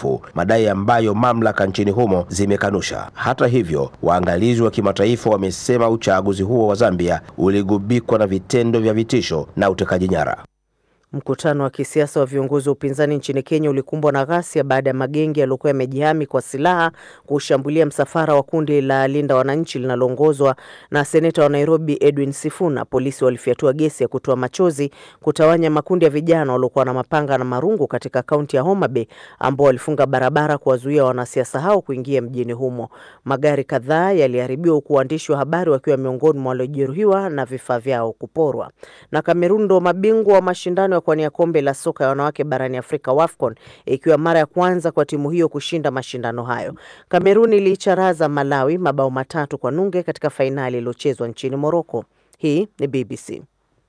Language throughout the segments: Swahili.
uhalifu, madai ambayo mamlaka nchini humo zimekanusha. Hata hivyo, waangalizi wa kimataifa wamesema uchaguzi huo wa Zambia uligubikwa na vitendo vya vitisho na utekaji nyara. Mkutano wa kisiasa wa viongozi wa upinzani nchini Kenya ulikumbwa na ghasia baada ya magenge yaliyokuwa yamejihami kwa silaha kushambulia msafara wa kundi la Linda Wananchi linaloongozwa na seneta wa Nairobi Edwin Sifuna. Polisi walifyatua gesi ya kutoa machozi kutawanya makundi ya vijana waliokuwa na mapanga na marungu katika kaunti ya Homa Bay ambao walifunga barabara kuwazuia wanasiasa hao kuingia mjini humo. Magari kadhaa yaliharibiwa huku waandishi wa habari wakiwa miongoni mwa waliojeruhiwa na vifaa vyao kuporwa. Na Kamerun ndo mabingwa wa mashindano kuwania kombe la soka ya wanawake barani Afrika WAFCON, ikiwa mara ya kwanza kwa timu hiyo kushinda mashindano hayo. Kamerun iliicharaza Malawi mabao matatu kwa nunge katika fainali iliyochezwa nchini Moroko. Hii ni BBC.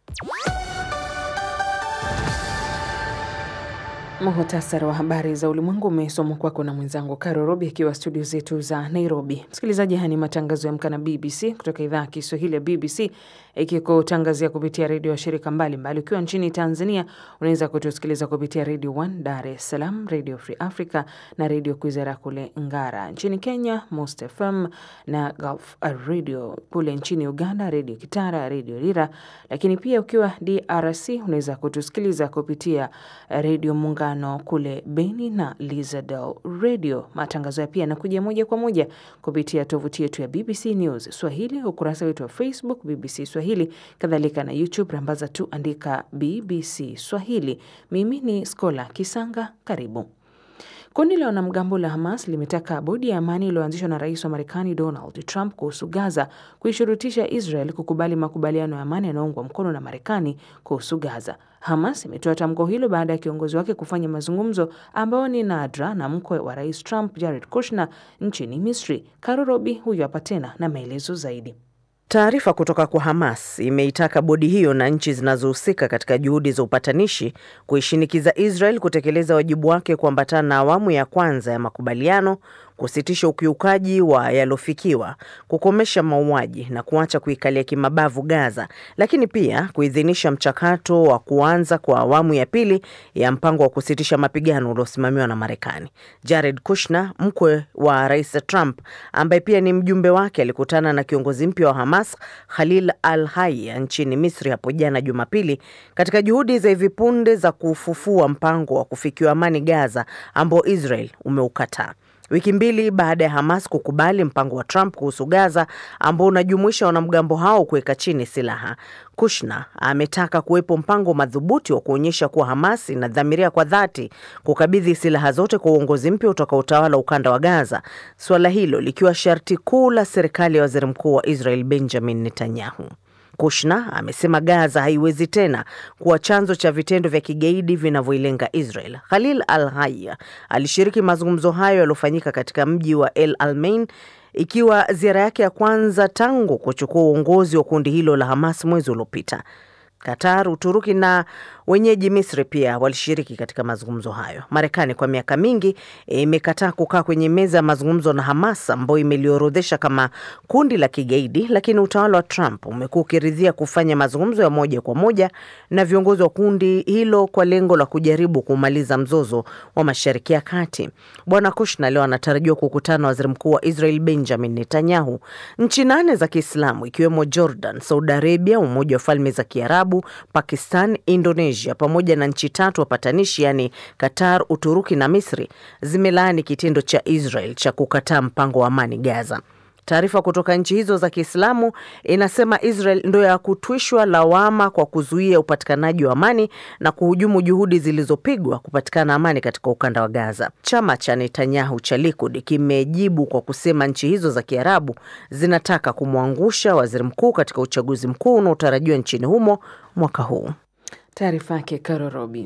Muhtasari wa habari za ulimwengu umesomwa kwako na mwenzangu Karo Robi akiwa studio zetu za Nairobi. Msikilizaji, haya ni matangazo ya Amka na BBC kutoka idhaa ya Kiswahili ya BBC ikikutangazia kupitia redio ya shirika mbalimbali. Ukiwa nchini Tanzania unaweza kutusikiliza kupitia Radio 1 Dar es Salaam, Radio Free Africa na Radio Kwizera kule Ngara. Nchini Kenya Most FM na Gulf Radio. Kule nchini Uganda Radio Kitara, Radio Lira, lakini pia ukiwa DRC unaweza kutusikiliza kupitia Radio Muungano kule Beni na Lizadel Radio. Matangazo ya pia yanakuja moja kwa moja kupitia tovuti yetu ya BBC News Swahili, ukurasa wetu wa Facebook BBC Swahili, kadhalika na YouTube, rambaza tu andika BBC Swahili. Mimi ni Skola Kisanga, karibu. Kundi la wanamgambo la Hamas limetaka bodi ya amani iliyoanzishwa na rais wa Marekani Donald Trump kuhusu Gaza kuishurutisha Israel kukubali makubaliano ya amani yanayoungwa mkono na Marekani kuhusu Gaza. Hamas imetoa tamko hilo baada ya kiongozi wake kufanya mazungumzo ambayo ni nadra na mkwe wa rais Trump Jared Kushner nchini Misri. Karo Robi huyu hapa tena na maelezo zaidi. Taarifa kutoka kwa Hamas imeitaka bodi hiyo na nchi zinazohusika katika juhudi za upatanishi kuishinikiza Israel kutekeleza wajibu wake kuambatana na awamu ya kwanza ya makubaliano, kusitisha ukiukaji wa yaliofikiwa, kukomesha mauaji na kuacha kuikalia kimabavu Gaza, lakini pia kuidhinisha mchakato wa kuanza kwa awamu ya pili ya mpango wa kusitisha mapigano uliosimamiwa na Marekani. Jared Kushner, mkwe wa Rais Trump, ambaye pia ni mjumbe wake, alikutana na kiongozi mpya wa Hamas Khalil al-Hayya nchini Misri hapo jana Jumapili, katika juhudi za hivi punde za kufufua mpango wa kufikiwa amani Gaza ambao Israel umeukataa wiki mbili baada ya Hamas kukubali mpango wa Trump kuhusu Gaza ambao unajumuisha wanamgambo hao kuweka chini silaha. Kushner ametaka kuwepo mpango madhubuti wa kuonyesha kuwa Hamas inadhamiria kwa dhati kukabidhi silaha zote kwa uongozi mpya utakaotawala ukanda wa Gaza, suala hilo likiwa sharti kuu la serikali ya waziri mkuu wa Israel Benjamin Netanyahu. Kushner amesema Gaza haiwezi tena kuwa chanzo cha vitendo vya kigaidi vinavyoilenga Israel. Khalil al-Hayya alishiriki mazungumzo hayo yaliyofanyika katika mji wa El Alamein ikiwa ziara yake ya kwanza tangu kuchukua uongozi wa kundi hilo la Hamas mwezi uliopita. Qatar, Uturuki na wenyeji Misri pia walishiriki katika mazungumzo hayo. Marekani kwa miaka mingi imekataa kukaa kwenye meza ya mazungumzo na Hamas ambayo imeliorodhesha kama kundi la kigaidi, lakini utawala wa Trump umekuwa ukiridhia kufanya mazungumzo ya moja kwa moja na viongozi wa kundi hilo kwa lengo la kujaribu kumaliza mzozo wa Mashariki ya Kati. Bwana Kushner leo anatarajiwa kukutana na waziri mkuu wa Israel Benjamin Netanyahu. Nchi nane za Kiislamu ikiwemo Jordan, Saudi Arabia, Umoja wa Falme za Kiarabu, Pakistan, Indonesia pamoja na nchi tatu wapatanishi yaani Qatar, Uturuki na Misri zimelaani kitendo cha Israel cha kukataa mpango wa amani Gaza. Taarifa kutoka nchi hizo za Kiislamu inasema Israel ndo ya kutwishwa lawama kwa kuzuia upatikanaji wa amani na kuhujumu juhudi zilizopigwa kupatikana amani katika ukanda wa Gaza. Chama cha Netanyahu cha Likud kimejibu kwa kusema nchi hizo za Kiarabu zinataka kumwangusha waziri mkuu katika uchaguzi mkuu unaotarajiwa nchini humo mwaka huu. Taarifa yake Karo Robi.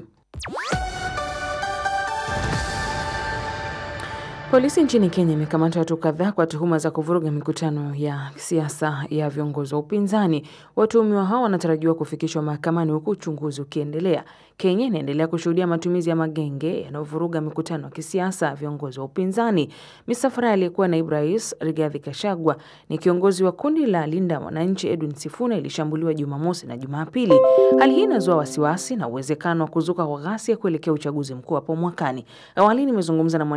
Polisi nchini Kenya imekamata watu kadhaa kwa tuhuma za kuvuruga mikutano ya siasa ya viongozi wa upinzani. Watuhumiwa hao wanatarajiwa kufikishwa mahakamani huku uchunguzi ukiendelea. Kenya inaendelea kushuhudia matumizi ya magenge yanayovuruga mikutano ya kisiasa ya viongozi wa upinzani. Misafara aliyekuwa naibu rais Rigathi Gachagua ni kiongozi wa kundi la Linda Mwananchi Edwin Sifuna ilishambuliwa Jumamosi na Jumapili. Hali hii inazua wasiwasi na uwezekano wa kuzuka kwa ghasia kuelekea uchaguzi mkuu hapo mwakani. Awali nimezungumza na